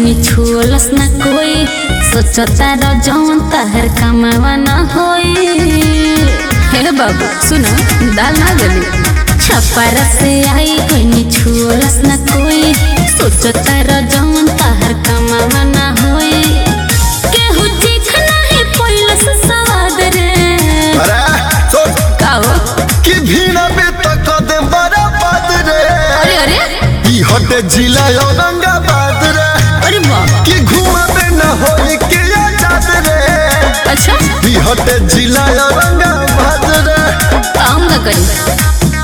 कोई छुअलस न कोई सोचता र जौन तहर कमावा न होई हे बाबू सुनो दाल ना गली छपर से आई कोई छुअलस न कोई सोचता र जौन तहर कमावा न होई केहू चीख नाही पैलस स्वाद रे अरे सुन काओ कि भीड़ पे तक दे बड़ा बात रे अरे अरे ई हटे जिला औरंगाबाद रे अरे बाबा कि घुमाबे न होई के आजाद रे अच्छा ई हटे जिला औरंगाबाद रे काम का करी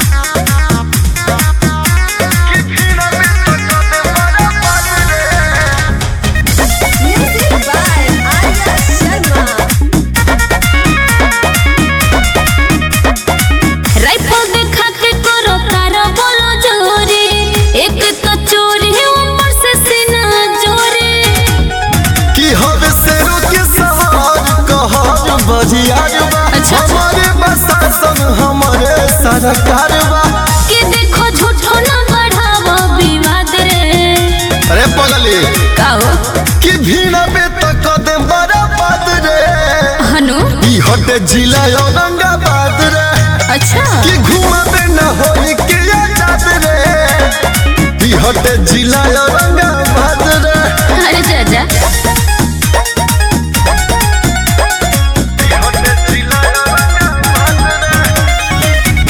राइफल देखा के करो तारा बोलो जोरी एक तो चोरी ऊपर से सीना जोरी कि हर शेरों के सवार कहर बजियार बा अच्छा। हमारे प्रशासन हमारे सरकार बा कि देखो झूठो ना बढ़ावो विवाद रे अरे पगली काओ कि भीड़ पे तक दे बड़ा बात रे हनु ई हटे जिला औरंगाबाद रे अच्छा कि घुमाबे न होई के आजाद रे ई हटे जिला औरंगाबाद रे अरे चाचा ई हटे जिला औरंगाबाद रे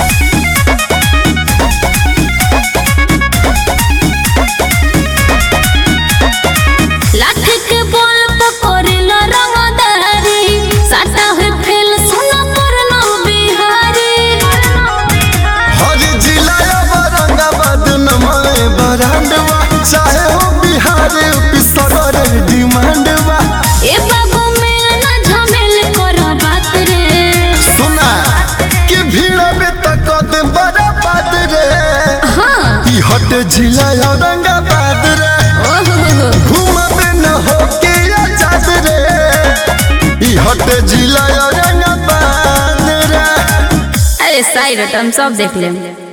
लाठी के बोल पकड़िला रंगदारी साटा है फेल सुना पर ना बिहारी हर जिला औरंगाबाद नमाए बरांडवा चाहे हो बिहार पिसर डिमांडवा ए बाबू मेल ना झमेल करो बात रे सुना कि भीड़ पे तक दे बड़ा बात रे हाँ ई हटे जिला औरंगाबाद रे ओहो घुमाबे न हो के आजाद रे ई हटे जिला औरंगाबाद रे अरे साइड हम सब देख लेंगे